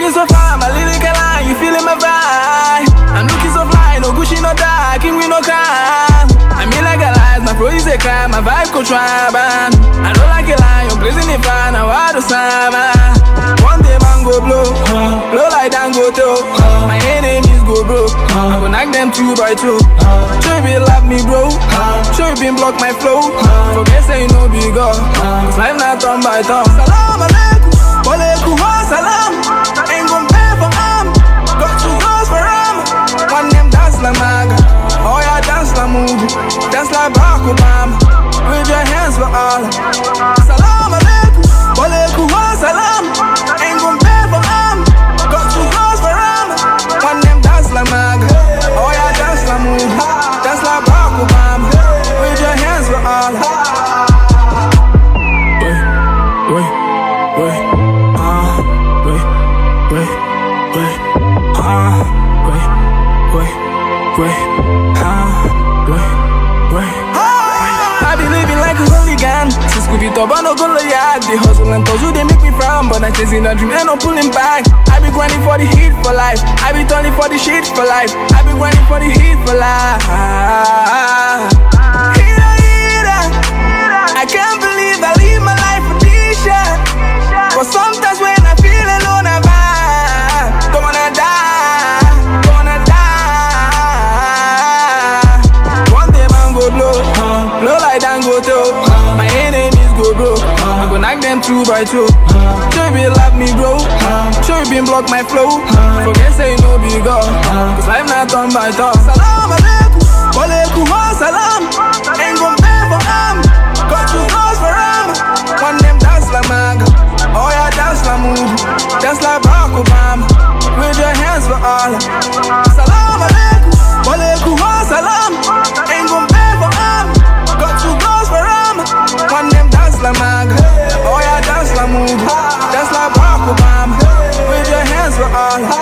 looking so fine, my lyrical line, you feeling my vibe. I'm looking so fly, no Gucci, no die, king we no crime. I mean like a lie, my flow is a crime, my vibe go try, man. I don't like a lie, you're blazing the fire, now I do summer. One day man go blow, blow like Dangote. My enemies go broke, I go knock them two by two. Sure you been love me, bro. Sure you been block my flow. Forget say you know big up, cause life not turn by turn. Salam alaikum, walaikum salam. Ain't gon' pay for arm, got two girls for arm. One them dance like maga, oh yeah dance like movie, dance like Barack Obama. With your hands for all. Salam alaikum, walaikum salam. Ain't gon' pay for arm, got two girls for arm. One them dance like maga, oh yeah dance like movie, dance like Barack Obama. With your hands for all. Wait, wait, wait, ah, wait, wait, wait, ah, wait, wait, wait, ah, wait, wait. I be living like a hooligan Since Scooby Top, I no go yard The hustle and puzzle, they make me frown But I'm chasing a dream and I'm pulling back I be grinding for the heat for life I be turning for the shit for life I be grinding for the heat for life Heater, heater. I can't believe I live my life for this shit But sometimes when I feel alone, I vibe Don't wanna die, don't wanna die One day man go blow, blow like Dangote My enemies go broke, I go knock them two by two Sure you been love me bro, sure you been block my flow Forget say you know big up, cause life not turn by turn Salam alaikum, walaikum salam Ain't gon' pay for arm, got two girls for arm One them dance like maga, oh yeah dance like movie Dance like Barack Obama, with your hands for all Salam alaikum, walaikum salam Ain't gon' pay for arm, got two girls for arm One them dance like maga, oh yeah dance like movie Dance like Barack Obama, with your hands for all